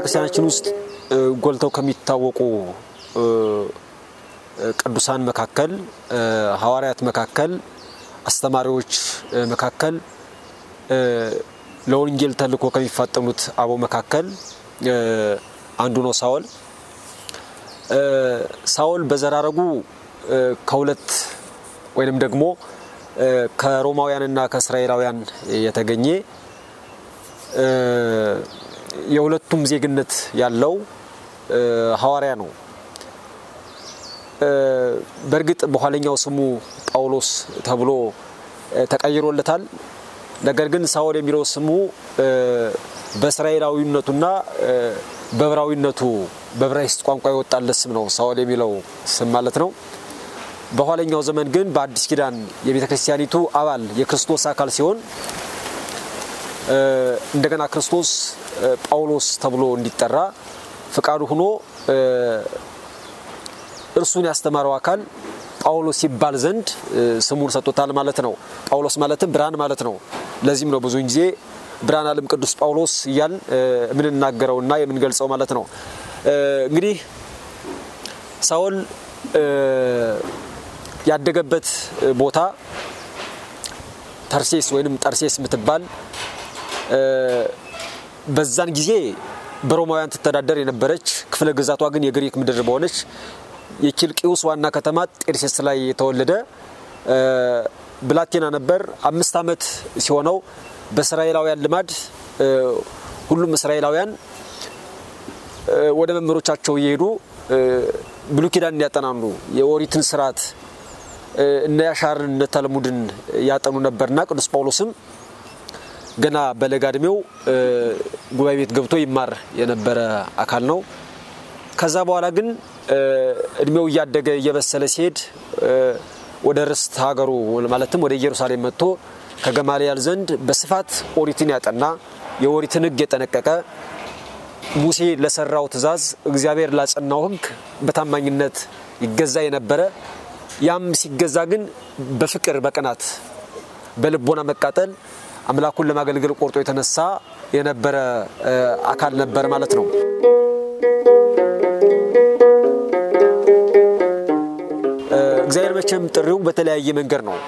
ክርስቲያናችን ውስጥ ጎልተው ከሚታወቁ ቅዱሳን መካከል፣ ሐዋርያት መካከል፣ አስተማሪዎች መካከል ለወንጌል ተልእኮ ከሚፋጠኑት አበው መካከል አንዱ ነው ሳውል። ሳውል በዘራረጉ ከሁለት ወይንም ደግሞ ከሮማውያንና ከእስራኤላውያን የተገኘ የሁለቱም ዜግነት ያለው ሐዋርያ ነው። በእርግጥ በኋለኛው ስሙ ጳውሎስ ተብሎ ተቀይሮለታል። ነገር ግን ሳውል የሚለው ስሙ በእስራኤላዊነቱና በዕብራዊነቱ በዕብራይስጥ ቋንቋ የወጣለት ስም ነው። ሳውል የሚለው ስም ማለት ነው። በኋለኛው ዘመን ግን በአዲስ ኪዳን የቤተ ክርስቲያኒቱ አባል የክርስቶስ አካል ሲሆን እንደገና ክርስቶስ ጳውሎስ ተብሎ እንዲጠራ ፍቃዱ ሆኖ እርሱን ያስተማረው አካል ጳውሎስ ሲባል ዘንድ ስሙን ሰጥቶታል ማለት ነው። ጳውሎስ ማለትም ብርሃን ማለት ነው። ለዚህም ነው ብዙውን ጊዜ ብርሃነ ዓለም ቅዱስ ጳውሎስ እያል የምንናገረውና የምንገልጸው ማለት ነው። እንግዲህ ሳውል ያደገበት ቦታ ተርሴስ ወይንም ጠርሴስ የምትባል በዛን ጊዜ በሮማውያን ትተዳደር የነበረች ክፍለ ግዛቷ ግን የግሪክ ምድር በሆነች የኪልቅዩስ ዋና ከተማ ጤርሴስ ላይ የተወለደ ብላቴና ነበር። አምስት ዓመት ሲሆነው በእስራኤላውያን ልማድ ሁሉም እስራኤላውያን ወደ መምህሮቻቸው እየሄዱ ብሉይ ኪዳን ያጠናሉ። የኦሪትን ስርዓት እነ ያሻርን እነ ተልሙድን ያጠኑ ነበርና ቅዱስ ጳውሎስም ገና በለጋ እድሜው ጉባኤ ቤት ገብቶ ይማር የነበረ አካል ነው። ከዛ በኋላ ግን እድሜው እያደገ እየበሰለ ሲሄድ ወደ ርስት ሀገሩ ማለትም ወደ ኢየሩሳሌም መጥቶ ከገማልያል ዘንድ በስፋት ኦሪትን ያጠና የኦሪትን ሕግ የጠነቀቀ ሙሴ ለሰራው ትእዛዝ እግዚአብሔር ላጸናው ሕግ በታማኝነት ይገዛ የነበረ ያም ሲገዛ ግን በፍቅር በቅናት በልቦና መቃጠል አምላኩን ለማገልገል ቆርጦ የተነሳ የነበረ አካል ነበር ማለት ነው። እግዚአብሔር መቼም ጥሪው በተለያየ መንገድ ነው።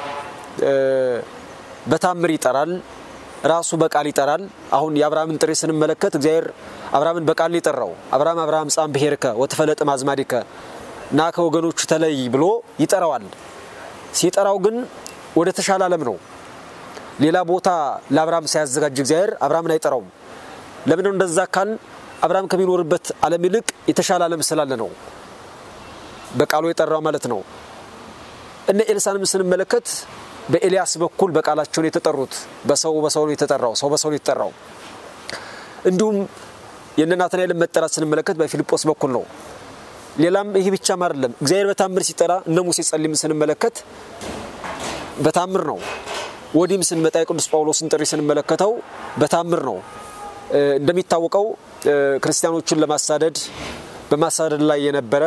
በታምር ይጠራል፣ ራሱ በቃል ይጠራል። አሁን የአብርሃምን ጥሪ ስንመለከት እግዚአብሔር አብርሃምን በቃል ነው የጠራው። አብርሃም አብርሃም ጻም ብሔርከ ወተፈለጥ ማዝማዲከ ና ከወገኖቹ ተለይ ብሎ ይጠራዋል። ሲጠራው ግን ወደ ተሻለ ዓለም ነው። ሌላ ቦታ ለአብርሃም ሳያዘጋጅ እግዚአብሔር አብርሃምን አይጠራውም። ለምን እንደዛ ካል አብርሃም ከሚኖርበት ዓለም ይልቅ የተሻለ ዓለም ስላለ ነው በቃሉ የጠራው ማለት ነው። እነ ኤልሳንም ስንመለከት በኤልያስ በኩል በቃላቸው ነው የተጠሩት። በሰው በሰው ነው የተጠራው። ሰው በሰው ነው የተጠራው። እንዲሁም የእነ ናትናኤልን መጠራት ስንመለከት በፊልጶስ በኩል ነው። ሌላም ይህ ብቻም አይደለም። እግዚአብሔር በታምር ሲጠራ እነ ሙሴ ጸሊም ስንመለከት በታምር ነው። ወዲህም ስንመጣ የቅዱስ ጳውሎስን ጥሪ ስንመለከተው በታምር ነው። እንደሚታወቀው ክርስቲያኖቹን ለማሳደድ በማሳደድ ላይ የነበረ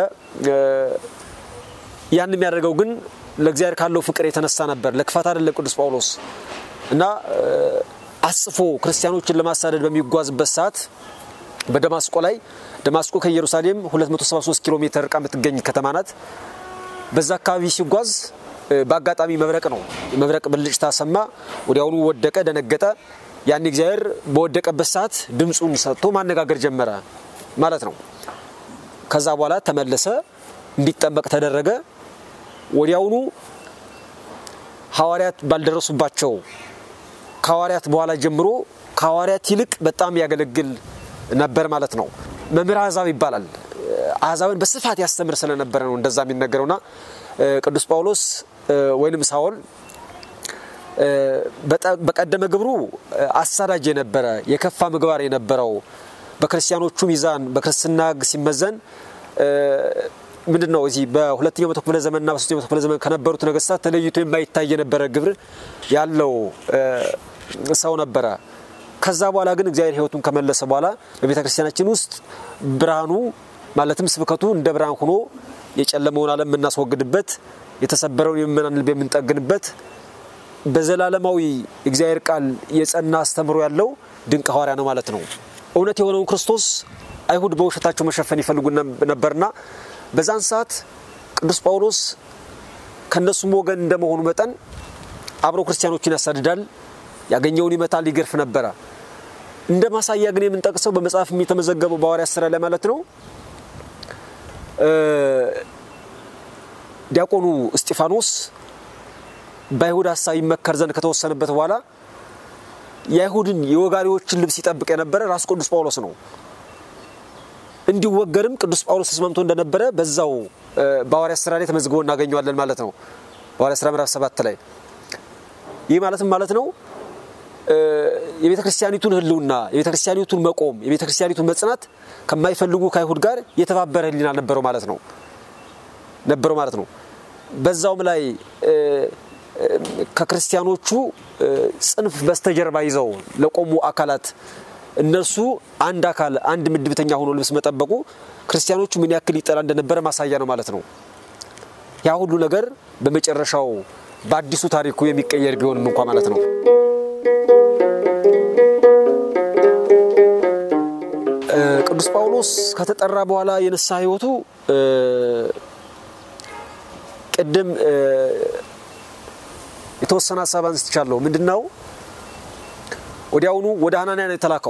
ያን የሚያደርገው ግን ለእግዚአብሔር ካለው ፍቅር የተነሳ ነበር። ለክፋት አይደለም። ቅዱስ ጳውሎስ እና አጽፎ ክርስቲያኖችን ለማሳደድ በሚጓዝበት ሰዓት በደማስቆ ላይ ደማስቆ ከኢየሩሳሌም 273 ኪሎ ሜትር ርቃ የምትገኝ ከተማ ናት። በዛ አካባቢ ሲጓዝ በአጋጣሚ መብረቅ ነው። መብረቅ ብልጭታ ሰማ። ወዲያውኑ ወደቀ፣ ደነገጠ። ያን እግዚአብሔር በወደቀበት ሰዓት ድምፁን ሰጥቶ ማነጋገር ጀመረ ማለት ነው። ከዛ በኋላ ተመለሰ፣ እንዲጠመቅ ተደረገ። ወዲያውኑ ሐዋርያት ባልደረሱባቸው ከሐዋርያት በኋላ ጀምሮ ከሐዋርያት ይልቅ በጣም ያገለግል ነበር ማለት ነው። መምህር አሕዛብ ይባላል። አሕዛብን በስፋት ያስተምር ስለነበረ ነው እንደዛ የሚነገረውና ቅዱስ ጳውሎስ ወይንም ሳውል በቀደመ ግብሩ አሳዳጅ የነበረ የከፋ ምግባር የነበረው በክርስቲያኖቹ ሚዛን በክርስትና ሕግ ሲመዘን ምንድን ነው እዚህ በሁለተኛው መቶ ክፍለ ዘመንና በሶስተኛው መቶ ክፍለ ዘመን ከነበሩት ነገስታት ተለይቶ የማይታይ የነበረ ግብር ያለው ሰው ነበረ። ከዛ በኋላ ግን እግዚአብሔር ሕይወቱን ከመለሰ በኋላ በቤተ ክርስቲያናችን ውስጥ ብርሃኑ ማለትም ስብከቱ እንደ ብርሃን ሆኖ የጨለመውን ዓለም የምናስወግድበት የተሰበረውን የምእመናን ልብ የምንጠግንበት በዘላለማዊ እግዚአብሔር ቃል የጸና አስተምሮ ያለው ድንቅ ሐዋርያ ነው ማለት ነው። እውነት የሆነውን ክርስቶስ አይሁድ በውሸታቸው መሸፈን ይፈልጉ ነበርና በዛን ሰዓት ቅዱስ ጳውሎስ ከእነሱም ወገን እንደመሆኑ መጠን አብረው ክርስቲያኖችን ያሳድዳል፣ ያገኘውን ይመታል፣ ይገርፍ ነበረ። እንደ ማሳያ ግን የምንጠቅሰው በመጽሐፍ የተመዘገበው በሐዋርያት ሥራ ላይ ማለት ነው ዲያቆኑ እስጢፋኖስ በአይሁድ ሀሳብ ይመከር ዘንድ ከተወሰነበት በኋላ የአይሁድን የወጋሪዎችን ልብስ ይጠብቅ የነበረ ራሱ ቅዱስ ጳውሎስ ነው። እንዲወገርም ቅዱስ ጳውሎስ ተስማምቶ እንደነበረ በዛው በሐዋርያት ሥራ ላይ ተመዝግቦ እናገኘዋለን ማለት ነው። በሐዋርያት ሥራ ምዕራፍ ሰባት ላይ ይህ ማለትም ማለት ነው የቤተ ክርስቲያኒቱን ሕልውና የቤተ ክርስቲያኒቱን መቆም የቤተ ክርስቲያኒቱን መጽናት ከማይፈልጉ ከአይሁድ ጋር የተባበረ ሕሊና ነበረው ማለት ነው ነበረው ማለት ነው። በዛውም ላይ ከክርስቲያኖቹ ጽንፍ በስተጀርባ ይዘው ለቆሙ አካላት እነርሱ አንድ አካል አንድ ምድብተኛ ሆኖ ልብስ መጠበቁ ክርስቲያኖቹ ምን ያክል ይጠላ እንደነበረ ማሳያ ነው ማለት ነው። ያ ሁሉ ነገር በመጨረሻው በአዲሱ ታሪኩ የሚቀየር ቢሆንም እንኳ ማለት ነው። ቅዱስ ጳውሎስ ከተጠራ በኋላ የንስሐ ሕይወቱ ቅድም የተወሰነ ሀሳብ አንስቻለሁ። ምንድን ነው? ወዲያውኑ ወደ ሐናንያ ነው የተላከው።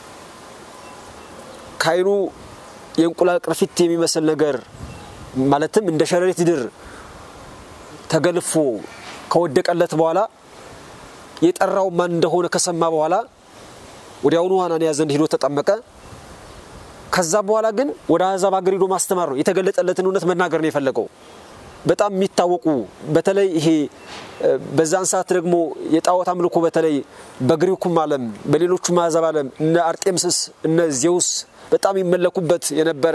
ከዓይኑ የእንቁላል ቅርፊት የሚመስል ነገር ማለትም እንደ ሸረሪት ድር ተገልፎ ከወደቀለት በኋላ የጠራው ማን እንደሆነ ከሰማ በኋላ ወዲያውኑ ሐናንያ ዘንድ ሂዶ ተጠመቀ። ከዛ በኋላ ግን ወደ አሕዛብ አገር ሂዶ ማስተማር ነው። የተገለጠለትን እውነት መናገር ነው የፈለገው። በጣም የሚታወቁ በተለይ ይሄ በዛን ሰዓት ደግሞ የጣዖት አምልኮ በተለይ በግሪኩም ዓለም በሌሎቹም አሕዛብ ዓለም እነ አርጤምስስ እነ ዜውስ በጣም ይመለኩበት የነበረ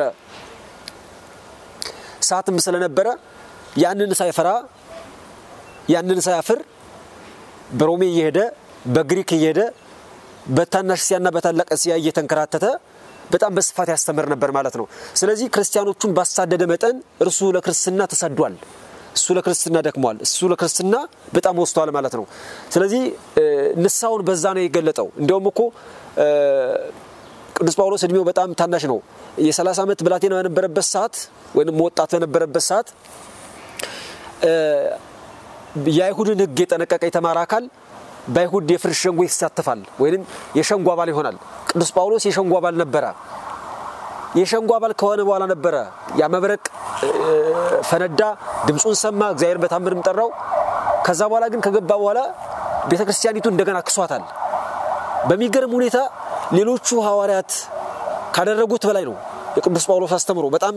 ሰዓትም ስለነበረ ያንን ሳይፈራ ያንን ሳያፍር በሮሜ እየሄደ በግሪክ እየሄደ በታናሽ እስያና በታላቅ እስያ እየተንከራተተ በጣም በስፋት ያስተምር ነበር ማለት ነው። ስለዚህ ክርስቲያኖቹን ባሳደደ መጠን እርሱ ለክርስትና ተሰዷል። እሱ ለክርስትና ደክሟል። እሱ ለክርስትና በጣም ወስቷል ማለት ነው። ስለዚህ ንስሐውን በዛ ነው የገለጠው። እንዲያውም እኮ ቅዱስ ጳውሎስ እድሜው በጣም ታናሽ ነው። የ30 ዓመት ብላቴና በነበረበት ሰዓት ወይም ወጣት በነበረበት ሰዓት የአይሁድን ሕግ የጠነቀቀ የተማረ አካል በአይሁድ የፍርድ ሸንጎ ይሳተፋል ወይም የሸንጎ አባል ይሆናል። ቅዱስ ጳውሎስ የሸንጎ አባል ነበረ። የሸንጎ አባል ከሆነ በኋላ ነበረ ያ መብረቅ ፈነዳ፣ ድምፁን ሰማ፣ እግዚአብሔር በታምርም ጠራው። ከዛ በኋላ ግን ከገባ በኋላ ቤተ ክርስቲያኒቱ እንደገና ክሷታል። በሚገርም ሁኔታ ሌሎቹ ሐዋርያት ካደረጉት በላይ ነው የቅዱስ ጳውሎስ አስተምሮ በጣም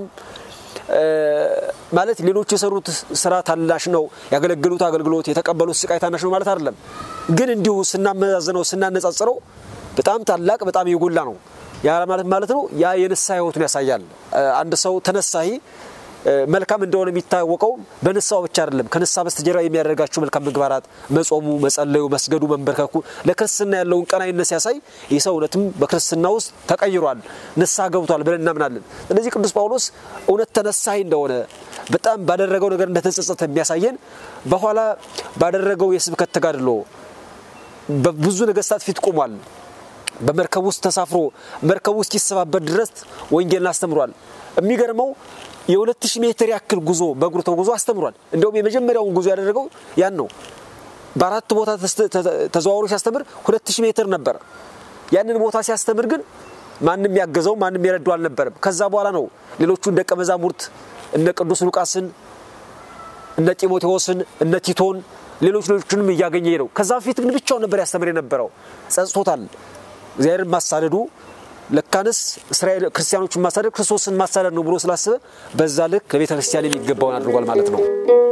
ማለት ሌሎቹ የሰሩት ስራ ታናሽ ነው፣ ያገለገሉት አገልግሎት የተቀበሉት ስቃይ ታናሽ ነው ማለት አይደለም። ግን እንዲሁ ስናመዛዝነው ስናነጻጽረው በጣም ታላቅ በጣም የጎላ ነው። ያ ማለት ማለት ነው ያ የንስሐ ህይወቱን ያሳያል። አንድ ሰው ተነሳሂ መልካም እንደሆነ የሚታወቀው በንስሐው ብቻ አይደለም። ከንስሐ በስተጀርባ የሚያደርጋቸው መልካም ምግባራት፣ መጾሙ፣ መጸለዩ፣ መስገዱ፣ መንበርከኩ ለክርስትና ያለውን ቀናይነት ሲያሳይ ይህ ሰው እውነትም በክርስትና ውስጥ ተቀይሯል፣ ንስሐ ገብቷል ብለን እናምናለን። ስለዚህ ቅዱስ ጳውሎስ እውነት ተነሳሂ እንደሆነ በጣም ባደረገው ነገር እንደተጸጸተ የሚያሳየን በኋላ ባደረገው የስብከት ተጋድሎ በብዙ ነገስታት ፊት ቆሟል። በመርከብ ውስጥ ተሳፍሮ መርከቡ እስኪሰባበር ድረስ ወንጌልን አስተምሯል። የሚገርመው የሁለት ሺህ ሜትር ያክል ጉዞ በእግሩ ተጉዞ አስተምሯል። እንዲሁም የመጀመሪያውን ጉዞ ያደረገው ያን ነው። በአራት ቦታ ተዘዋውሮ ሲያስተምር ሁለት ሺህ ሜትር ነበረ። ያንን ቦታ ሲያስተምር ግን ማንም ያገዘው ማንም የረዳው አልነበረም። ከዛ በኋላ ነው ሌሎቹን ደቀ መዛሙርት እነ ቅዱስ ሉቃስን፣ እነ ጢሞቴዎስን፣ እነ ቲቶን ሌሎች ሌሎችንም እያገኘ ሄደው። ከዛ በፊት ግን ብቻውን ነበር ያስተምር የነበረው። ጸጽቶታል። እግዚአብሔርን ማሳደዱ ለካንስ እስራኤል ክርስቲያኖችን ማሳደድ ክርስቶስን ማሳደድ ነው ብሎ ስላስበ በዛ ልክ ለቤተ ክርስቲያን የሚገባውን አድርጓል ማለት ነው።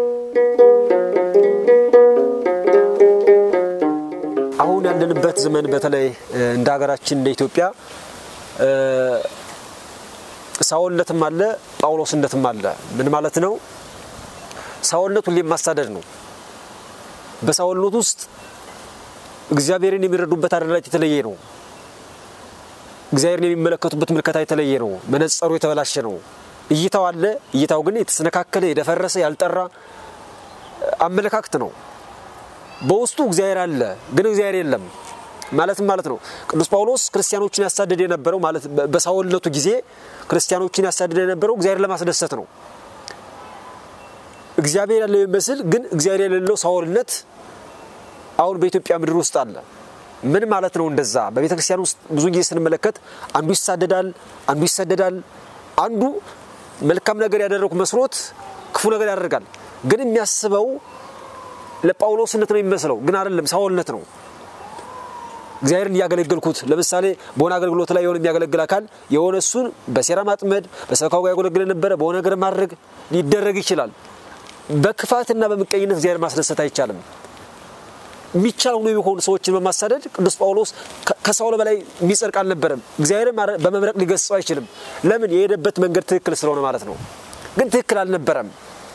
አሁን ያለንበት ዘመን በተለይ እንደ ሀገራችን እንደ ኢትዮጵያ ሳውልነትም አለ ጳውሎስነትም አለ። ምን ማለት ነው? ሳውልነት ሁሌም ማሳደድ ነው። በሳውልነት ውስጥ እግዚአብሔርን የሚረዱበት አደራጅ የተለየ ነው። እግዚአብሔርን የሚመለከቱበት ምልከታ የተለየ ነው። መነጸሩ የተበላሸ ነው። እይታው አለ። እይታው ግን የተሰነካከለ የደፈረሰ ያልጠራ አመለካከት ነው። በውስጡ እግዚአብሔር አለ፣ ግን እግዚአብሔር የለም። ማለትም ማለት ነው ቅዱስ ጳውሎስ ክርስቲያኖችን ያሳደደ የነበረው ማለት በሳውልነቱ ጊዜ ክርስቲያኖችን ያሳደደ የነበረው እግዚአብሔር ለማስደሰት ነው። እግዚአብሔር ያለው የሚመስል ግን እግዚአብሔር የሌለው ሳውልነት አሁን በኢትዮጵያ ምድር ውስጥ አለ። ምን ማለት ነው? እንደዛ በቤተ ክርስቲያን ውስጥ ብዙ ጊዜ ስንመለከት አንዱ ይሳደዳል፣ አንዱ ይሰደዳል። አንዱ መልካም ነገር ያደረጉ መስሎት ክፉ ነገር ያደርጋል። ግን የሚያስበው ለጳውሎስነት ነው የሚመስለው፣ ግን አይደለም፣ ሳውልነት ነው። እግዚአብሔርን እያገለገልኩት ለምሳሌ በሆነ አገልግሎት ላይ የሆነ የሚያገለግል አካል የሆነ እሱን በሴራ ማጥመድ በሰብካው ጋር ያገለግል ነበረ በሆነ ነገር ማድረግ ሊደረግ ይችላል። በክፋትና በምቀኝነት እግዚአብሔር ማስደሰት አይቻልም። የሚቻል ሆኖ የሆኑ ሰዎችን በማሳደድ ቅዱስ ጳውሎስ ከሳውል በላይ የሚጸድቅ አልነበረም። እግዚአብሔርን በመምረቅ ሊገስጸው አይችልም። ለምን? የሄደበት መንገድ ትክክል ስለሆነ ማለት ነው። ግን ትክክል አልነበረም።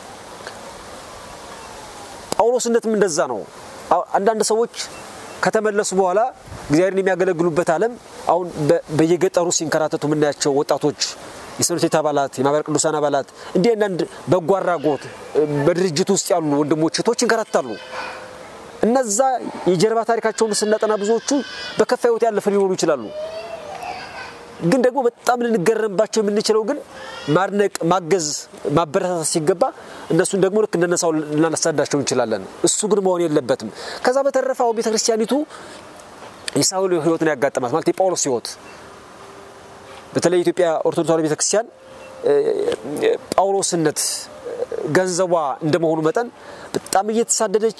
ጳውሎስነትም እንደዛ ነው። አንዳንድ ሰዎች ከተመለሱ በኋላ እግዚአብሔርን የሚያገለግሉበት ዓለም አሁን በየገጠሩ ሲንከራተቱ የምናያቸው ወጣቶች የሰንበት ቤት አባላት፣ የማህበረ ቅዱሳን አባላት እንዲህ አንዳንድ በጎ አድራጎት በድርጅት ውስጥ ያሉ ወንድሞች እህቶች ይንከራተታሉ። እነዛ የጀርባ ታሪካቸውን ስናጠና ብዙዎቹ በከፋ ሕይወት ያለፈ ሊሆኑ ይችላሉ። ግን ደግሞ በጣም ልንገረምባቸው የምንችለው ግን ማድነቅ፣ ማገዝ፣ ማበረታታት ሲገባ እነሱን ደግሞ ልክ እንደነሳው ልናሳዳቸው እንችላለን። እሱ ግን መሆን የለበትም። ከዛ በተረፈ አሁን ቤተክርስቲያኒቱ የሳውል ሕይወትን ያጋጠማት ማለት የጳውሎስ ሕይወት በተለይ የኢትዮጵያ ኦርቶዶክስ ተዋሕዶ ቤተክርስቲያን ጳውሎስነት ገንዘቧ እንደመሆኑ መጠን በጣም እየተሳደደች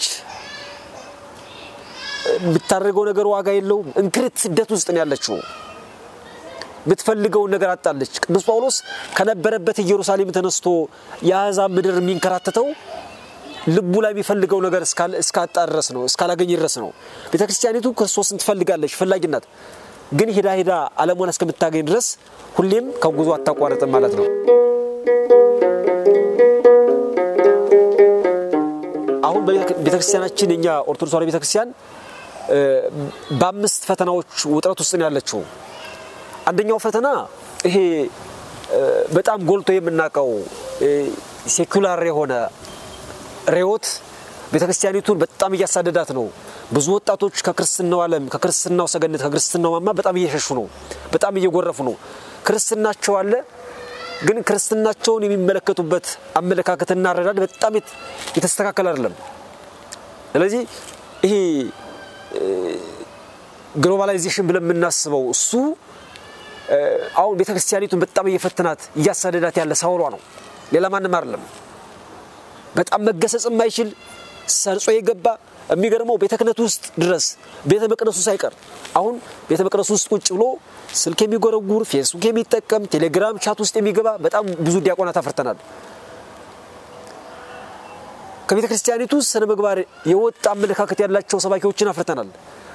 የምታደርገው ነገር ዋጋ የለውም። እንክርት ስደት ውስጥ ነው ያለችው። የምትፈልገውን ነገር አጣለች። ቅዱስ ጳውሎስ ከነበረበት ኢየሩሳሌም ተነስቶ የአሕዛብ ምድር የሚንከራተተው ልቡ ላይ የሚፈልገው ነገር እስካጣ ድረስ ነው፣ እስካላገኝ ድረስ ነው። ቤተ ክርስቲያኒቱ ክርስቶስን ትፈልጋለች፣ ፈላጊናት። ግን ሄዳ ሄዳ ዓለሟን እስከምታገኝ ድረስ ሁሌም ከጉዞ አታቋርጥም ማለት ነው። አሁን ቤተክርስቲያናችን የኛ ኦርቶዶክስ ተዋሕዶ ቤተክርስቲያን በአምስት ፈተናዎች ውጥረት ውስጥ ነው ያለችው። አንደኛው ፈተና ይሄ በጣም ጎልቶ የምናውቀው ሴኩላር የሆነ ርዕዮት ቤተክርስቲያኒቱን በጣም እያሳደዳት ነው። ብዙ ወጣቶች ከክርስትናው ዓለም ከክርስትናው ሰገነት ከክርስትናው ማማ በጣም እየሸሹ ነው፣ በጣም እየጎረፉ ነው። ክርስትናቸው አለ፣ ግን ክርስትናቸውን የሚመለከቱበት አመለካከትና አረዳድ በጣም የተስተካከለ አይደለም። ስለዚህ ይሄ ግሎባላይዜሽን ብለን የምናስበው እሱ አሁን ቤተክርስቲያኒቱን በጣም እየፈተናት እያሳደዳት ያለ ሳውሏ ነው፣ ሌላ ማንም አይደለም። በጣም መገሰጽ የማይችል ሰርጾ የገባ የሚገርመው ቤተ ክህነት ውስጥ ድረስ ቤተ መቅደሱ ሳይቀር አሁን ቤተ መቅደሱ ውስጥ ቁጭ ብሎ ስልክ የሚጎረጉር ፌስቡክ የሚጠቀም ቴሌግራም ቻት ውስጥ የሚገባ በጣም ብዙ ዲያቆናት አፍርተናል። ከቤተ ክርስቲያኒቱ ስነ ምግባር የወጣ አመለካከት ያላቸው ሰባኪዎችን አፍርተናል።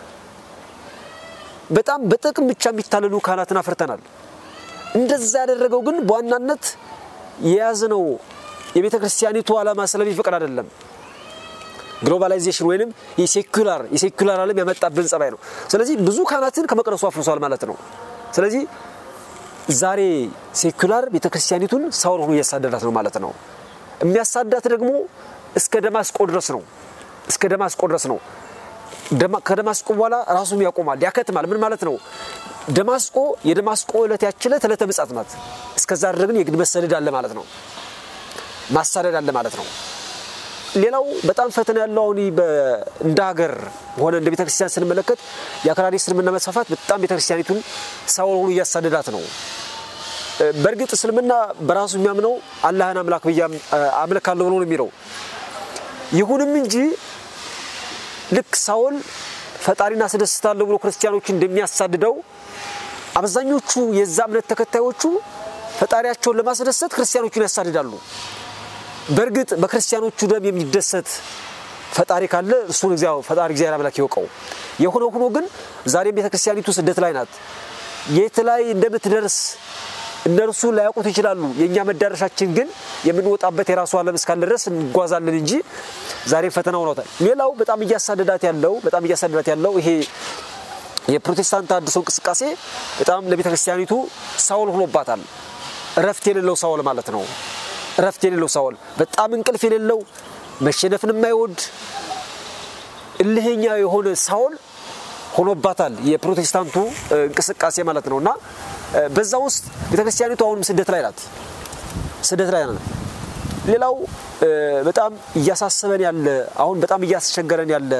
በጣም በጥቅም ብቻ የሚታለሉ ካህናትን አፍርተናል። እንደዛ ያደረገው ግን በዋናነት የያዝነው የቤተ ክርስቲያኒቱ ዓላማ ስለሚፈቅድ አይደለም። ግሎባላይዜሽን ወይንም የሴኩላር የሴኩላር ዓለም ያመጣብን ጸባይ ነው። ስለዚህ ብዙ ካህናትን ከመቅደሱ አፍርሷል ማለት ነው። ስለዚህ ዛሬ ሴኩላር ቤተ ክርስቲያኒቱን ሳውል ሆኖ እያሳደዳት ነው ማለት ነው። የሚያሳዳት ደግሞ እስከ ደማስቆ ድረስ ነው። እስከ ደማስቆ ድረስ ነው። ከደማስቆ በኋላ ራሱም ያቆማል፣ ያከትማል። ምን ማለት ነው? ደማስቆ የደማስቆ ዕለት ያችለት ዕለተ ምጽአት ናት። እስከዛ ድረግን የግድ መሰደድ አለ ማለት ነው። ማሳደድ አለ ማለት ነው። ሌላው በጣም ፈተና ያለው አሁን እንደ ሀገር ሆነ እንደ ቤተክርስቲያን ስንመለከት የአክራሪ እስልምና መስፋፋት በጣም ቤተክርስቲያኒቱን ሳውል ሆኖ እያሳደዳት ነው። በእርግጥ እስልምና በራሱ የሚያምነው አላህን አምላክ ብዬ አምልካለሁ ብሎ ነው የሚለው። ይሁንም እንጂ ልክ ሳውል ፈጣሪን አስደስታለሁ ብሎ ክርስቲያኖችን እንደሚያሳድደው አብዛኞቹ የዛ እምነት ተከታዮቹ ፈጣሪያቸውን ለማስደሰት ክርስቲያኖቹን ያሳድዳሉ። በእርግጥ በክርስቲያኖቹ ደም የሚደሰት ፈጣሪ ካለ እሱን ፈጣሪ እግዚአብሔር አምላክ ይወቀው። የሆነ ሆኖ ግን ዛሬም ቤተክርስቲያኒቱ ስደት ላይ ናት። የት ላይ እንደምትደርስ እነርሱ ላያውቁት ይችላሉ። የእኛ መዳረሻችን ግን የምንወጣበት የራሱ ዓለም እስካለ ድረስ እንጓዛለን እንጂ ዛሬም ፈተና ሆኖታል። ሌላው በጣም እያሳደዳት ያለው በጣም እያሳደዳት ያለው ይሄ የፕሮቴስታንት አድሶ እንቅስቃሴ በጣም ለቤተክርስቲያኒቱ ሳውል ሆኖባታል። እረፍት የሌለው ሳውል ማለት ነው። እረፍት የሌለው ሳውል በጣም እንቅልፍ የሌለው መሸነፍን የማይወድ እልህኛ የሆነ ሳውል ሆኖባታል የፕሮቴስታንቱ እንቅስቃሴ ማለት ነው እና በዛ ውስጥ ቤተክርስቲያኒቱ አሁንም ስደት ላይ ናት ስደት ላይ ናት ሌላው በጣም እያሳሰበን ያለ አሁን በጣም እያስቸገረን ያለ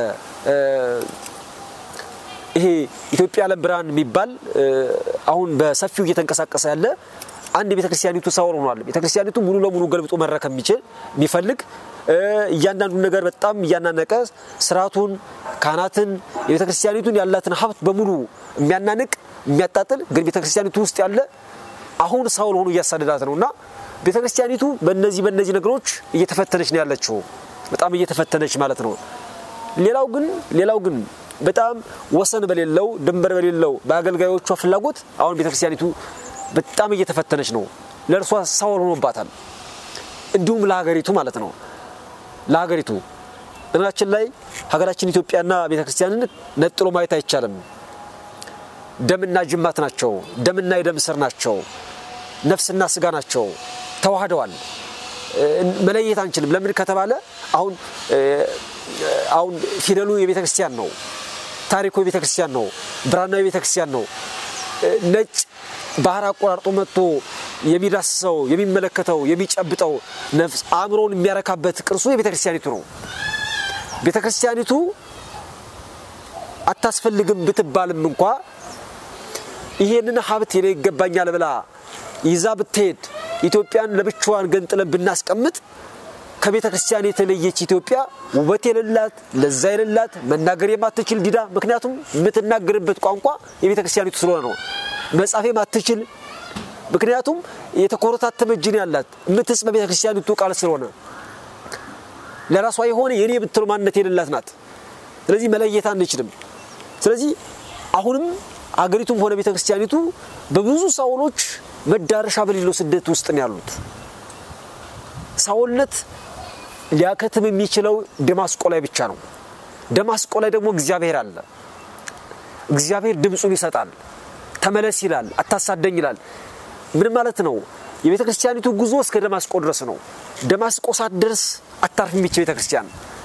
ይሄ ኢትዮጵያ ዓለም ብርሃን የሚባል አሁን በሰፊው እየተንቀሳቀሰ ያለ አንድ የቤተክርስቲያኒቱ ሳወር ሆኗል። ቤተክርስቲያኒቱ ሙሉ ለሙሉ ገልብጦ መረከብ የሚችል የሚፈልግ እያንዳንዱን ነገር በጣም እያናነቀ ስርዓቱን፣ ካህናትን፣ የቤተክርስቲያኒቱን ያላትን ሀብት በሙሉ የሚያናንቅ የሚያጣጥል ግን ቤተክርስቲያኒቱ ውስጥ ያለ አሁን ሳውል ሆኖ እያሳደዳት ነው እና ቤተክርስቲያኒቱ በእነዚህ በእነዚህ ነገሮች እየተፈተነች ነው ያለችው። በጣም እየተፈተነች ማለት ነው። ሌላው ግን ሌላው ግን በጣም ወሰን በሌለው ድንበር በሌለው በአገልጋዮቿ ፍላጎት አሁን ቤተክርስቲያኒቱ በጣም እየተፈተነች ነው። ለእርሷ ሳውል ሆኖባታል። እንዲሁም ለሀገሪቱ ማለት ነው። ለሀገሪቱ በነገራችን ላይ ሀገራችን ኢትዮጵያና ቤተክርስቲያንን ነጥሎ ማየት አይቻልም። ደምና ጅማት ናቸው። ደምና የደም ስር ናቸው። ነፍስና ስጋ ናቸው። ተዋህደዋል። መለየት አንችልም። ለምን ከተባለ አሁን አሁን ፊደሉ የቤተ ክርስቲያን ነው። ታሪኩ የቤተ ክርስቲያን ነው። ብራናው የቤተ ክርስቲያን ነው። ነጭ ባህር አቆራርጦ መጥቶ የሚዳስሰው የሚመለከተው የሚጨብጠው ነፍስ አእምሮውን የሚያረካበት ቅርሱ የቤተ ክርስቲያኒቱ ነው። ቤተ ክርስቲያኒቱ አታስፈልግም ብትባልም እንኳ ይሄንን ሀብት የኔ ይገባኛል ብላ ይዛ ብትሄድ ኢትዮጵያን ለብቻዋን ገንጥለን ብናስቀምጥ ከቤተ ክርስቲያን የተለየች ኢትዮጵያ ውበት የሌላት ለዛ የሌላት መናገር የማትችል ዲዳ። ምክንያቱም የምትናገርበት ቋንቋ የቤተ ክርስቲያኒቱ ስለሆነ ነው። መጻፍ የማትችል ምክንያቱም የተኮረታተመ እጅን ያላት የምትጽ በቤተ ክርስቲያኒቱ ቃል ስለሆነ ለራሷ የሆነ የኔ የምትለው ማንነት የሌላት ናት። ስለዚህ መለየት አንችልም። ስለዚህ አሁንም አገሪቱም ሆነ ቤተ ክርስቲያኒቱ በብዙ ሳውሎች መዳረሻ በሌለው ስደት ውስጥ ነው ያሉት። ሳውልነት ሊያከትም የሚችለው ደማስቆ ላይ ብቻ ነው። ደማስቆ ላይ ደግሞ እግዚአብሔር አለ። እግዚአብሔር ድምፁን ይሰጣል። ተመለስ ይላል፣ አታሳደኝ ይላል። ምን ማለት ነው? የቤተ ክርስቲያኒቱ ጉዞ እስከ ደማስቆ ድረስ ነው። ደማስቆ ሳትደርስ አታርፍም ይች ቤተ ክርስቲያን።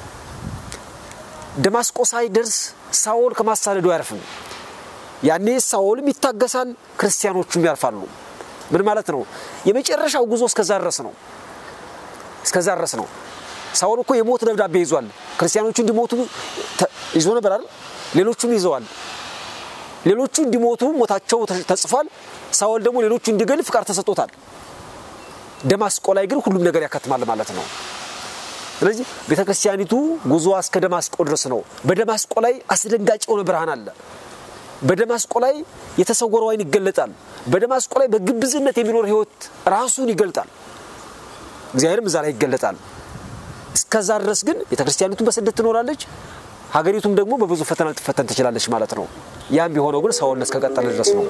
ደማስቆ ሳይደርስ ሳውል ከማሳደዱ አያርፍም። ያኔ ሳውልም ይታገሳል፣ ክርስቲያኖቹም ያርፋሉ። ምን ማለት ነው? የመጨረሻው ጉዞ እስከዛ ድረስ ነው። እስከዛ ድረስ ነው። ሳውል እኮ የሞት ደብዳቤ ይዟል። ክርስቲያኖቹ እንዲሞቱ ይዞ ነበር አይደል? ሌሎቹም ይዘዋል። ሌሎቹ እንዲሞቱ ሞታቸው ተጽፏል። ሳውል ደግሞ ሌሎቹ እንዲገል ፍቃድ ተሰጥቶታል። ደማስቆ ላይ ግን ሁሉም ነገር ያከትማል ማለት ነው። ስለዚህ ቤተ ክርስቲያኒቱ ጉዞዋ እስከ ደማስቆ ድረስ ነው። በደማስቆ ላይ አስደንጋጭ የሆነ ብርሃን አለ። በደማስቆ ላይ የተሰወረው ዓይን ይገለጣል። በደማስቆ ላይ በግብዝነት የሚኖር ሕይወት ራሱን ይገልጣል። እግዚአብሔርም እዛ ላይ ይገለጣል። እስከዛ ድረስ ግን ቤተ ክርስቲያኒቱ በስደት ትኖራለች። ሀገሪቱም ደግሞ በብዙ ፈተና ልትፈተን ትችላለች ማለት ነው። ያም ቢሆነው ግን ሰውነት እስከቀጠለ ድረስ ነው።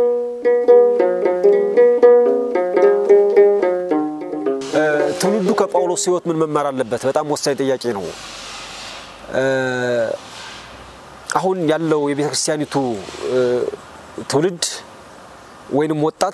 ትውልዱ ከጳውሎስ ሕይወት ምን መማር አለበት? በጣም ወሳኝ ጥያቄ ነው። አሁን ያለው የቤተ ክርስቲያኒቱ ትውልድ ወይንም ወጣት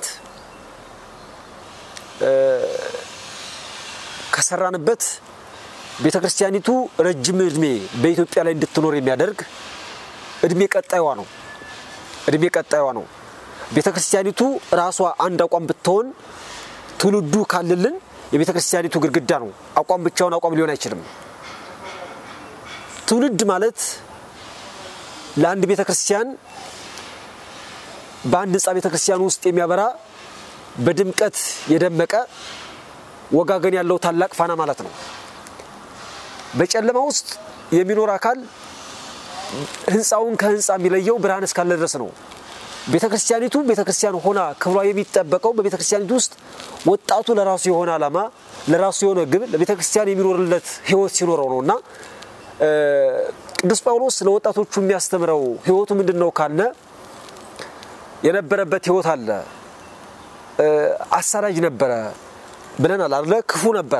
ከሰራንበት ቤተ ክርስቲያኒቱ ረጅም እድሜ በኢትዮጵያ ላይ እንድትኖር የሚያደርግ እድሜ ቀጣይዋ ነው። እድሜ ቀጣይዋ ነው። ቤተ ክርስቲያኒቱ ራሷ አንድ አቋም ብትሆን ትውልዱ ካለልን የቤተ ክርስቲያኒቱ ግድግዳ ነው። አቋም ብቻውን አቋም ሊሆን አይችልም። ትውልድ ማለት ለአንድ ቤተ ክርስቲያን በአንድ ህንፃ ቤተ ክርስቲያን ውስጥ የሚያበራ በድምቀት የደመቀ ወጋገን ያለው ታላቅ ፋና ማለት ነው። በጨለማ ውስጥ የሚኖር አካል ህንፃውን ከህንፃ የሚለየው ብርሃን እስካለ ድረስ ነው። ቤተ ክርስቲያኒቱ ቤተ ክርስቲያን ሆና ክብሯ የሚጠበቀው በቤተ ክርስቲያኒቱ ውስጥ ወጣቱ ለራሱ የሆነ ዓላማ፣ ለራሱ የሆነ ግብ፣ ለቤተ ክርስቲያን የሚኖርለት ህይወት ሲኖረው ነው እና ቅዱስ ጳውሎስ ለወጣቶቹ የሚያስተምረው ህይወቱ ምንድን ነው ካልነ የነበረበት ህይወት አለ። አሳዳጅ ነበረ ብለናል አለ። ክፉ ነበረ።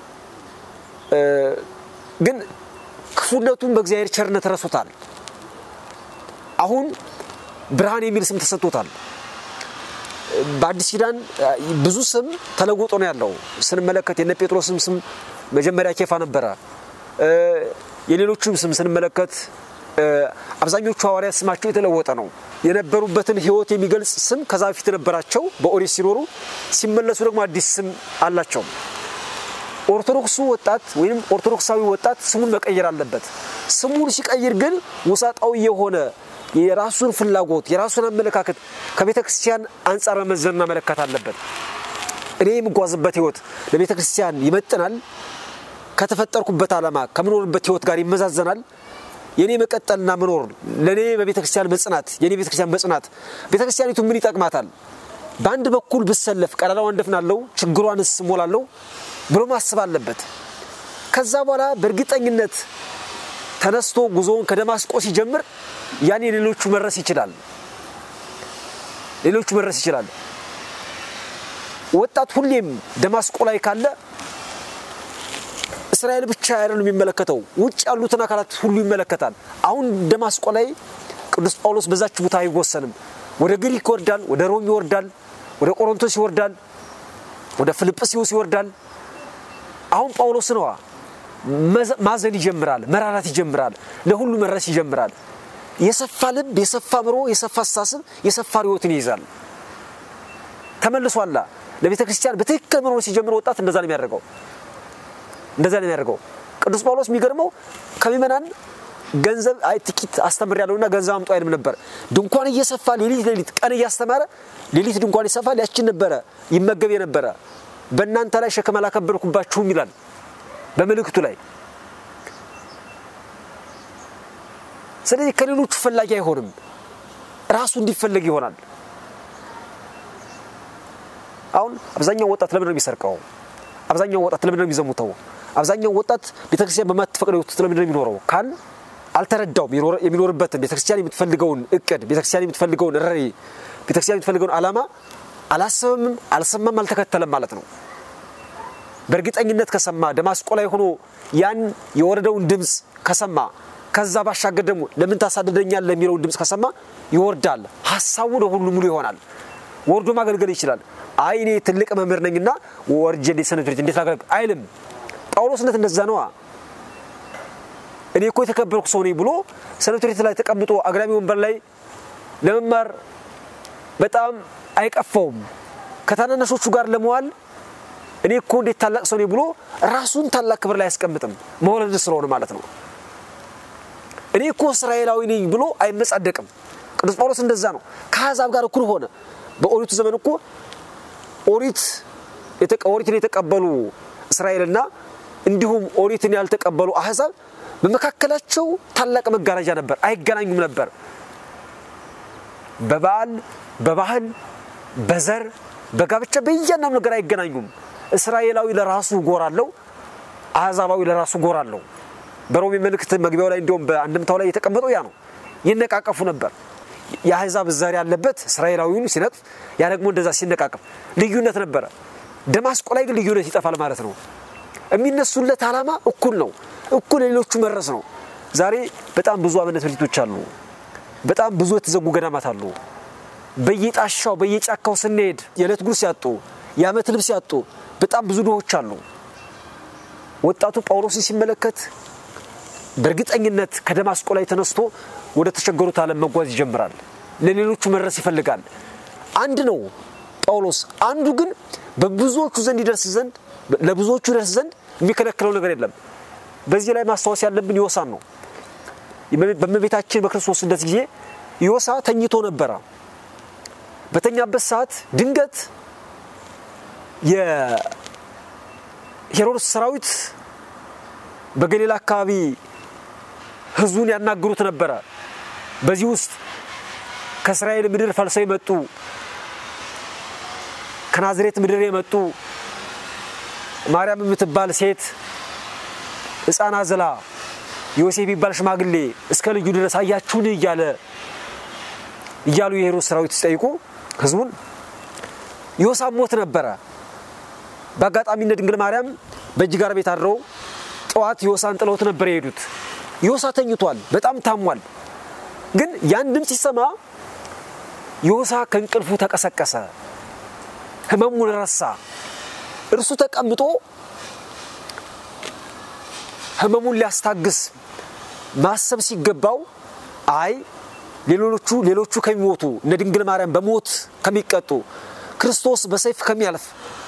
ግን ክፉነቱን በእግዚአብሔር ቸርነት ረሶታል። አሁን ብርሃን የሚል ስም ተሰጥቶታል። በአዲስ ኪዳን ብዙ ስም ተለውጦ ነው ያለው። ስንመለከት የነ ጴጥሮስም ስም መጀመሪያ ኬፋ ነበረ። የሌሎቹም ስም ስንመለከት አብዛኞቹ ሐዋርያት ስማቸው የተለወጠ ነው። የነበሩበትን ሕይወት የሚገልጽ ስም ከዛ በፊት የነበራቸው በኦሪት ሲኖሩ ሲመለሱ ደግሞ አዲስ ስም አላቸው። ኦርቶዶክሱ ወጣት ወይም ኦርቶዶክሳዊ ወጣት ስሙን መቀየር አለበት። ስሙን ሲቀይር ግን ውሳጣዊ የሆነ የራሱን ፍላጎት የራሱን አመለካከት ከቤተ ክርስቲያን አንጻር መመዘንና መለካት አለበት። እኔ የምጓዝበት ሕይወት ለቤተ ክርስቲያን ይመጥናል? ከተፈጠርኩበት ዓላማ ከምኖርበት ሕይወት ጋር ይመዛዘናል? የኔ መቀጠልና መኖር ለእኔ በቤተ ክርስቲያን መጽናት የኔ ቤተ ክርስቲያን መጽናት ቤተ ክርስቲያኒቱ ምን ይጠቅማታል? በአንድ በኩል ብሰለፍ ቀዳዳዋን እንደፍናለሁ፣ ችግሯንስ እሞላለሁ ብሎ ማሰብ አለበት። ከዛ በኋላ በእርግጠኝነት ተነስቶ ጉዞውን ከደማስቆ ሲጀምር ያኔ ሌሎቹ መድረስ ይችላል። ሌሎቹ መድረስ ይችላል። ወጣት ሁሌም ደማስቆ ላይ ካለ እስራኤል ብቻ አይደለም የሚመለከተው፣ ውጭ ያሉትን አካላት ሁሉ ይመለከታል። አሁን ደማስቆ ላይ ቅዱስ ጳውሎስ በዛች ቦታ አይወሰንም። ወደ ግሪክ ይወርዳል፣ ወደ ሮም ይወርዳል፣ ወደ ቆሮንቶስ ይወርዳል፣ ወደ ፊልጵስዩስ ይወርዳል። አሁን ጳውሎስ ነዋ ማዘን ይጀምራል፣ መራራት ይጀምራል፣ ለሁሉ መድረስ ይጀምራል። የሰፋ ልብ፣ የሰፋ ምሮ፣ የሰፋ አስተሳሰብ፣ የሰፋ ርዮትን ይይዛል። ተመልሷላ ለቤተ ክርስቲያን በትክክል መኖር ሲጀምር ወጣት እንደዛ ነው የሚያደርገው እንደዛ ነው የሚያደርገው። ቅዱስ ጳውሎስ የሚገርመው ከምዕመናን ገንዘብ አይ ጥቂት አስተምር ያለውና ገንዘብ አምጡ አይልም ነበር። ድንኳን እየሰፋ ሌሊት ሌሊት ቀን እያስተማረ ሌሊት ድንኳን ይሰፋል። ያችን ነበረ ይመገብ የነበረ በእናንተ ላይ ሸክም አላከበድኩባችሁም ይላል በምልክቱ ላይ። ስለዚህ ከሌሎቹ ፈላጊ አይሆንም፣ ራሱ እንዲፈለግ ይሆናል። አሁን አብዛኛው ወጣት ለምን ነው የሚሰርቀው? አብዛኛው ወጣት ለምን ነው የሚዘሙተው? አብዛኛው ወጣት ቤተክርስቲያን በማትፈቅደው ለምን ነው የሚኖረው ካል አልተረዳውም። የሚኖርበትን ቤተክርስቲያን የምትፈልገውን እቅድ፣ ቤተክርስቲያን የምትፈልገውን ራዕይ፣ ቤተክርስቲያን የምትፈልገውን ዓላማ አላሰበምም፣ አልሰማም፣ አልተከተለም ማለት ነው። በእርግጠኝነት ከሰማ ደማስቆ ላይ ሆኖ ያን የወረደውን ድምፅ ከሰማ ከዛ ባሻገር ደግሞ ለምን ታሳድደኛል ለሚለውን ድምፅ ከሰማ ይወርዳል። ሀሳቡ ለሁሉ ሙሉ ይሆናል። ወርዶ ማገልገል ይችላል። አይ እኔ ትልቅ መምህር ነኝና ወርጄ እንዴት ሰንበት እንዴት ላገልግል አይልም። ጳውሎስነት እንደዛ ነዋ። እኔ እኮ የተከበርኩ ሰው ነኝ ብሎ ሰንበት ላይ ተቀምጦ አግዳሚ ወንበር ላይ ለመማር በጣም አይቀፋውም። ከታናናሾቹ ጋር ለመዋል እኔ እኮ እንዴት ታላቅ ሰው ነኝ ብሎ ራሱን ታላቅ ክብር ላይ አያስቀምጥም። መውለድ ስለሆነ ማለት ነው። እኔ እኮ እስራኤላዊ ነኝ ብሎ አይመጻደቅም። ቅዱስ ጳውሎስ እንደዛ ነው። ከአሕዛብ ጋር እኩል ሆነ። በኦሪቱ ዘመን እኮ ኦሪት ኦሪትን የተቀበሉ እስራኤልና እንዲሁም ኦሪትን ያልተቀበሉ አሕዛብ በመካከላቸው ታላቅ መጋረጃ ነበር። አይገናኙም ነበር። በበዓል፣ በባህል፣ በዘር፣ በጋብቻ በእያንዳንዱ ነገር አይገናኙም። እስራኤላዊ ለራሱ ጎራ አለው፣ አሕዛባዊ ለራሱ ጎራ አለው። በሮሜ መልእክት መግቢያው ላይ እንዲሁም በአንድምታው ላይ የተቀመጠው ያ ነው። ይነቃቀፉ ነበር። የአሕዛብ ዘር ያለበት እስራኤላዊውን ሲነቅፍ፣ ያ ደግሞ እንደዛ ሲነቃቀፍ ልዩነት ነበረ። ደማስቆ ላይ ግን ልዩነት ይጠፋል ማለት ነው። የሚነሱለት ዓላማ እኩል ነው። እኩል ሌሎቹ መድረስ ነው። ዛሬ በጣም ብዙ አብነት ድርጅቶች አሉ። በጣም ብዙ የተዘጉ ገዳማት አሉ። በየጣሻው በየጫካው ስንሄድ የዕለት ጉርስ ያጡ፣ የዓመት ልብስ ያጡ በጣም ብዙ ድሆች አሉ። ወጣቱ ጳውሎስን ሲመለከት በእርግጠኝነት ከደማስቆ ላይ ተነስቶ ወደ ተቸገሩት ዓለም መጓዝ ይጀምራል። ለሌሎቹ መድረስ ይፈልጋል። አንድ ነው ጳውሎስ። አንዱ ግን በብዙዎቹ ዘንድ ይደርስ ዘንድ ለብዙዎቹ ይደርስ ዘንድ የሚከለክለው ነገር የለም። በዚህ ላይ ማስታወስ ያለብን ዮሳን ነው። በእመቤታችን በክርስቶስ ልደት ጊዜ ዮሳ ተኝቶ ነበረ። በተኛበት ሰዓት ድንገት የሄሮድስ ሰራዊት በገሊላ አካባቢ ሕዝቡን ያናግሩት ነበረ። በዚህ ውስጥ ከእስራኤል ምድር ፈልሰው የመጡ ከናዝሬት ምድር የመጡ ማርያም የምትባል ሴት ሕፃን አዝላ ዮሴፍ የሚባል ሽማግሌ እስከ ልጁ ድረስ አያችሁን እያለ እያሉ የሄሮድስ ሰራዊት ሲጠይቁ ሕዝቡን ዮሳም ሞት ነበረ። በአጋጣሚነት ድንግል ማርያም በእጅ ጋር ቤት አድረው ጠዋት ዮሳን ጥለውት ነበር የሄዱት። ዮሳ ተኝቷል፣ በጣም ታሟል። ግን ያን ድምፅ ሲሰማ ዮሳ ከእንቅልፉ ተቀሰቀሰ፣ ህመሙን ረሳ። እርሱ ተቀምጦ ህመሙን ሊያስታግስ ማሰብ ሲገባው አይ ሌሎቹ ሌሎቹ ከሚሞቱ እነ ድንግል ማርያም በሞት ከሚቀጡ ክርስቶስ በሰይፍ ከሚያልፍ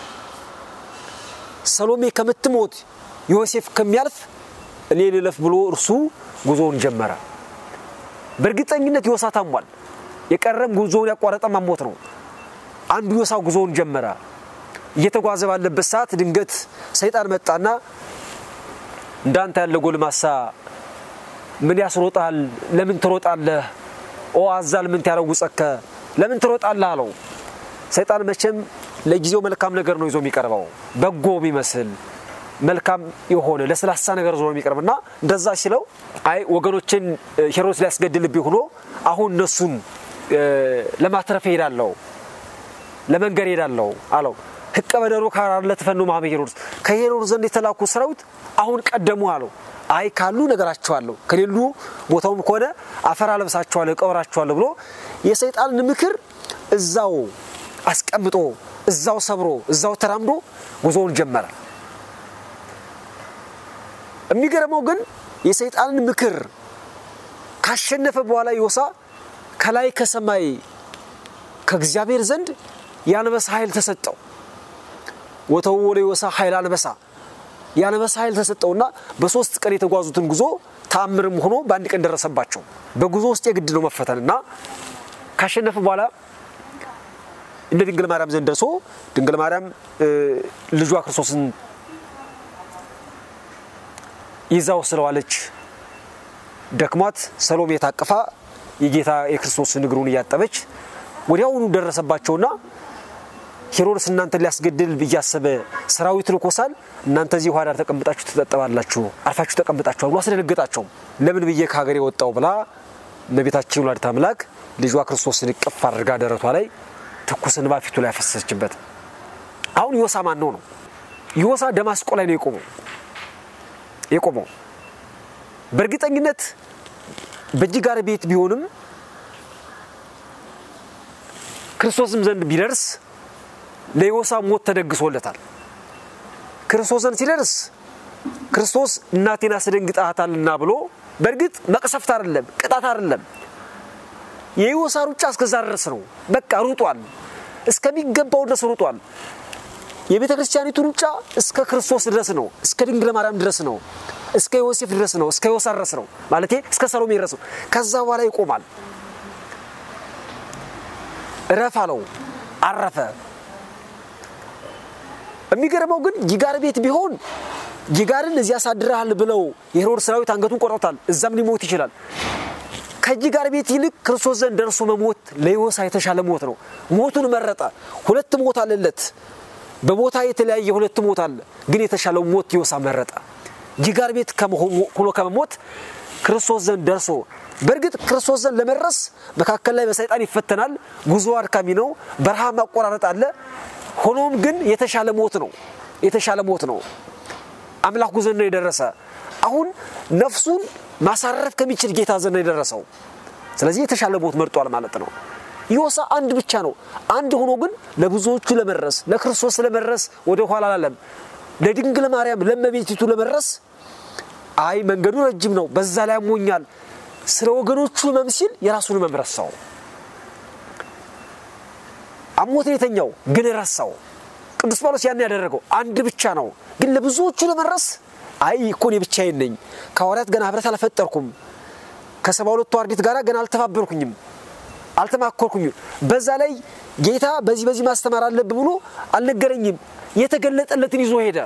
ሰሎሜ ከምትሞት ዮሴፍ ከሚያልፍ እኔ ልለፍ ብሎ እርሱ ጉዞውን ጀመረ። በእርግጠኝነት ዮሳ ታሟል። የቀረም ጉዞውን ያቋረጠ ማሞት ነው። አንዱ ዮሳ ጉዞውን ጀመረ። እየተጓዘ ባለበት ሰዓት ድንገት ሰይጣን መጣና እንዳንተ ያለ ጎልማሳ ምን ያስሮጣል? ለምን ትሮጣለህ? ኦ አዛል ምን ያረውጸከ ለምን ትሮጣለህ አለው። ሰይጣን መቼም ለጊዜው መልካም ነገር ነው ይዞ የሚቀርበው በጎ የሚመስል መልካም የሆነ ለስላሳ ነገር ዞሮ የሚቀርብና እንደዛ ሲለው አይ ወገኖችን ሄሮድስ ሊያስገድልብኝ ሆኖ አሁን እነሱን ለማትረፍ ሄዳለሁ ለመንገድ ሄዳለሁ አለው። ህቀ በደሮ ካራለ ተፈኑ ማህበ ሄሮድስ ከሄሮድስ ዘንድ የተላኩ ሰራዊት አሁን ቀደሙ አለው። አይ ካሉ ነገራቸዋለሁ፣ ከሌሉ ቦታውም ከሆነ አፈር አለብሳቸዋለሁ፣ እቀብራቸዋለሁ ብሎ የሰይጣንን ምክር እዛው አስቀምጦ እዛው ሰብሮ እዛው ተራምዶ ጉዞውን ጀመረ። የሚገርመው ግን የሰይጣንን ምክር ካሸነፈ በኋላ ዮሳ ከላይ ከሰማይ ከእግዚአብሔር ዘንድ የአንበሳ ኃይል ተሰጠው። ወተወለ ዮሳ ኃይል አንበሳ የአንበሳ ኃይል ተሰጠውና በሶስት ቀን የተጓዙትን ጉዞ ተአምርም ሆኖ በአንድ ቀን ደረሰባቸው። በጉዞ ውስጥ የግድ ነው መፈተን እና ካሸነፈ በኋላ እንደ ድንግል ማርያም ዘንድ ደርሶ ድንግል ማርያም ልጇ ክርስቶስን ይዛው ስለዋለች ደክሟት ሰሎሜ ታቅፋ የጌታ የክርስቶስን እግሩን እያጠበች ወዲያውኑ ደረሰባቸውና ሄሮድስ እናንተን ሊያስገድል ብያሰበ ሰራዊት ልኮሳል፣ እናንተ እዚህ ውሃ ዳር ተቀምጣችሁ ትጠጠባላችሁ፣ አርፋችሁ ተቀምጣችኋል ብሎ አስደነገጣቸው። ለምን ብዬ ከሀገር የወጣው ብላ እመቤታችን ወላዲተ አምላክ ልጇ ክርስቶስን እቅፍ አድርጋ ደረቷ ላይ ትኩስ እንባ ፊቱ ላይ ያፈሰሰችበት። አሁን ዮሳ ማን ነው ነው? ዮሳ ደማስቆ ላይ ነው የቆመው የቆመው በእርግጠኝነት በእጅጋር ቤት ቢሆንም ክርስቶስም ዘንድ ቢደርስ ለዮሳ ሞት ተደግሶለታል። ክርስቶስ ዘንድ ሲደርስ ክርስቶስ እናቴን አስደንግጣታልና ብሎ በእርግጥ መቅሰፍት አይደለም፣ ቅጣት አይደለም። የዮሳ ሩጫ እስከዛ ድረስ ነው። በቃ ሩጧል፣ እስከሚገባው ድረስ ሩጧል። የቤተ ክርስቲያኒቱ ሩጫ እስከ ክርስቶስ ድረስ ነው። እስከ ድንግል ማርያም ድረስ ነው። እስከ ዮሴፍ ድረስ ነው። እስከ ዮሳ ድረስ ነው ማለት እስከ ሰሎሜ ድረስ ነው። ከዛ በኋላ ይቆማል። እረፍ አለው፣ አረፈ። የሚገርመው ግን ጂጋር ቤት ቢሆን ጂጋርን እዚያ ያሳድረሃል ብለው የሄሮድስ ሰራዊት አንገቱን ቆርጦታል። እዛም ሊሞት ይችላል። ከጂጋር ቤት ይልቅ ክርስቶስ ዘንድ ደርሶ መሞት ለዮሳ የተሻለ ሞት ነው። ሞቱን መረጠ። ሁለት ሞት አለለት። በቦታ የተለያየ ሁለት ሞት አለ፣ ግን የተሻለው ሞት ዮሳ መረጠ። ጂጋር ቤት ሆኖ ከመሞት ክርስቶስ ዘንድ ደርሶ በእርግጥ ክርስቶስ ዘንድ ለመድረስ መካከል ላይ በሰይጣን ይፈተናል። ጉዞ አድካሚ ነው። በረሃ ማቆራረጥ አለ። ሆኖም ግን የተሻለ ሞት ነው። የተሻለ ሞት ነው። አምላኩ ዘንድ ነው የደረሰ። አሁን ነፍሱን ማሳረፍ ከሚችል ጌታ ዘንድ ነው የደረሰው። ስለዚህ የተሻለ ሞት መርጧል ማለት ነው። ዮሳ አንድ ብቻ ነው። አንድ ሆኖ ግን ለብዙዎቹ ለመድረስ ለክርስቶስ ለመድረስ ወደ ኋላ አላለም። ለድንግል ማርያም ለመቤቲቱ ለመድረስ አይ መንገዱ ረጅም ነው፣ በዛ ላይ አሞኛል፣ ስለ ወገኖቹ ህመም ሲል የራሱን ህመም ረሳው። አሞት የተኛው ግን ረሳው። ቅዱስ ጳውሎስ ያን ያደረገው አንድ ብቻ ነው፣ ግን ለብዙዎቹ ለመድረስ አይ እኮ እኔ ብቻዬን ነኝ፣ ከሐዋርያት ገና ህብረት አልፈጠርኩም፣ ከሰባ ሁለቱ አርድእት ጋር ገና አልተባበርኩኝም አልተማኮርኩኝም። በዛ ላይ ጌታ በዚህ በዚህ ማስተማር አለብህ ብሎ አልነገረኝም። የተገለጠለትን ይዞ ሄደ።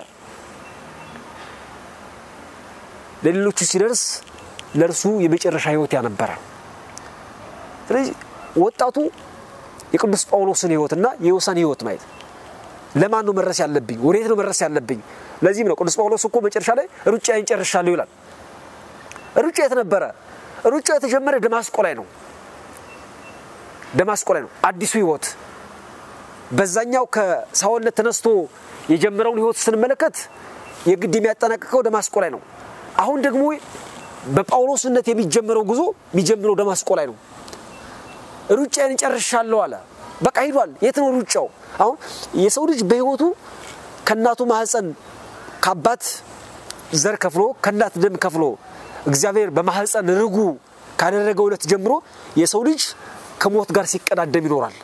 ለሌሎቹ ሲደርስ ለእርሱ የመጨረሻ ህይወት ያነበረ። ስለዚህ ወጣቱ የቅዱስ ጳውሎስን ህይወትና የዮሳን ህይወት ማየት ለማን ነው መድረስ ያለብኝ? ወዴት ነው መድረስ ያለብኝ? ለዚህም ነው ቅዱስ ጳውሎስ እኮ መጨረሻ ላይ ሩጫዬን ጨርሻለሁ ይላል። ሩጫ የት ነበረ? ሩጫ የተጀመረ ደማስቆ ላይ ነው። ደማስቆ ላይ ነው አዲሱ ህይወት። በዛኛው ከሳውልነት ተነስቶ የጀመረውን ህይወት ስንመለከት የግድ የሚያጠናቅቀው ደማስቆ ላይ ነው። አሁን ደግሞ በጳውሎስነት የሚጀምረው ጉዞ የሚጀምረው ደማስቆ ላይ ነው። ሩጫዬን ጨርሻለሁ አለ። በቃ ሂዷል። የት ነው ሩጫው? አሁን የሰው ልጅ በህይወቱ ከእናቱ ማህፀን ከአባት ዘር ከፍሎ ከእናት ደም ከፍሎ እግዚአብሔር በማህፀን ርጉ ካደረገው ዕለት ጀምሮ የሰው ልጅ ከሞት ጋር ሲቀዳደም ይኖራል።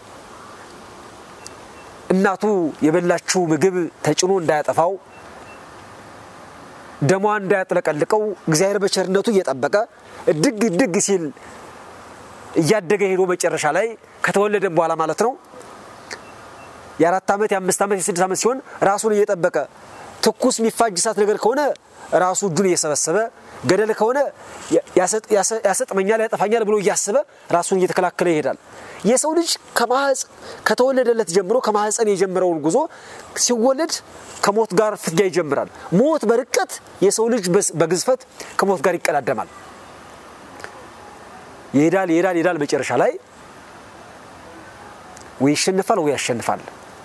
እናቱ የበላችው ምግብ ተጭኖ እንዳያጠፋው ደሟ እንዳያጥለቀልቀው እግዚአብሔር በቸርነቱ እየጠበቀ እድግ እድግ ሲል እያደገ ሄዶ መጨረሻ ላይ ከተወለደም በኋላ ማለት ነው የአራት ዓመት የአምስት ዓመት የስድስት ዓመት ሲሆን ራሱን እየጠበቀ ትኩስ የሚፋጅ እሳት ነገር ከሆነ ራሱ እጁን እየሰበሰበ ገደል ከሆነ ያሰጥመኛል ያጠፋኛል ብሎ እያሰበ ራሱን እየተከላከለ ይሄዳል። የሰው ልጅ ከተወለደለት ጀምሮ ከማህፀን የጀመረውን ጉዞ ሲወለድ ከሞት ጋር ፍትጊያ ይጀምራል። ሞት በርቀት የሰው ልጅ በግዝፈት ከሞት ጋር ይቀዳደማል። ይሄዳል ይሄዳል ይሄዳል። መጨረሻ ላይ ወይ ይሸንፋል ወይ ያሸንፋል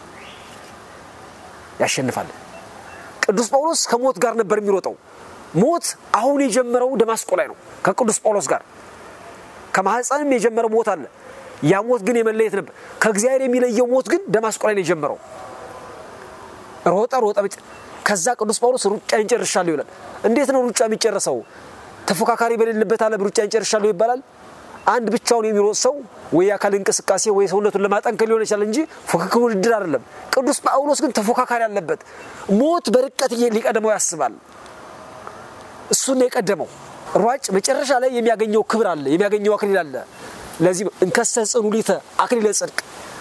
ያሸንፋል። ቅዱስ ጳውሎስ ከሞት ጋር ነበር የሚሮጠው። ሞት አሁን የጀመረው ደማስቆ ላይ ነው ከቅዱስ ጳውሎስ ጋር ከማህፀንም የጀመረው ሞት አለ። ያ ሞት ግን የመለየት ነበር። ከእግዚአብሔር የሚለየው ሞት ግን ደማስቆ ላይ ነው የጀመረው። ሮጠ ሮጠ። ከዛ ቅዱስ ጳውሎስ ሩጫ እንጨርሻለሁ ይላል። እንዴት ነው ሩጫ የሚጨረሰው? ተፎካካሪ በሌለበት ዓለም ሩጫ እንጨርሻለሁ ይባላል? አንድ ብቻውን የሚሮጥ ሰው ወይ የአካል እንቅስቃሴ ወይ ሰውነቱን ለማጠንከር ሊሆን ይችላል እንጂ ፉክክር ውድድር አይደለም። ቅዱስ ጳውሎስ ግን ተፎካካሪ አለበት። ሞት በርቀት ሊቀድመው ያስባል። እሱን ነው የቀደመው። ሯጭ መጨረሻ ላይ የሚያገኘው ክብር አለ፣ የሚያገኘው አክሊል አለ። ለዚህ እንከሰ ጽኑ ሊተ አክሊለ ጽድቅ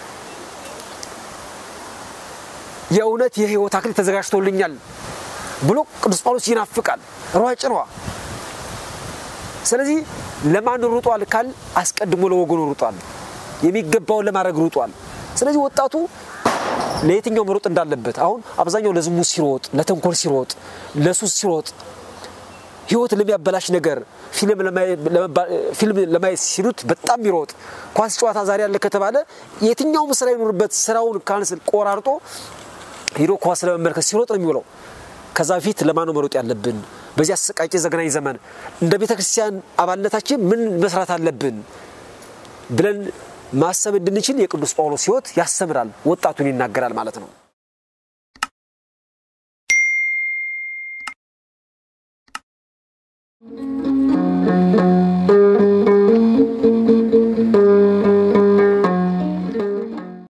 የእውነት የህይወት አክሊል ተዘጋጅቶልኛል ብሎ ቅዱስ ጳውሎስ ይናፍቃል። ሯጭ ነዋ። ስለዚህ ለማን ሩጧል ካል አስቀድሞ ለወገኑ ሩጧል። የሚገባውን ለማድረግ ሩጧል። ስለዚህ ወጣቱ ለየትኛው መሮጥ እንዳለበት አሁን አብዛኛው ለዝሙት ሲሮጥ፣ ለተንኮል ሲሮጥ፣ ለሱስ ሲሮጥ ህይወት ለሚያበላሽ ነገር ፊልም ለማየት ሲሉት በጣም ይሮጥ። ኳስ ጨዋታ ዛሬ ያለ ከተባለ የትኛውም ስራ ይኖርበት ስራውን ካንስል ቆራርጦ ሄዶ ኳስ ለመመልከት ሲሮጥ ነው የሚውለው። ከዛ በፊት ለማን ነው መሮጥ ያለብን? በዚህ አሰቃቂ ዘግናኝ ዘመን እንደ ቤተ ክርስቲያን አባልነታችን ምን መስራት አለብን ብለን ማሰብ እንድንችል የቅዱስ ጳውሎስ ህይወት ያስተምራል፣ ወጣቱን ይናገራል ማለት ነው። thank you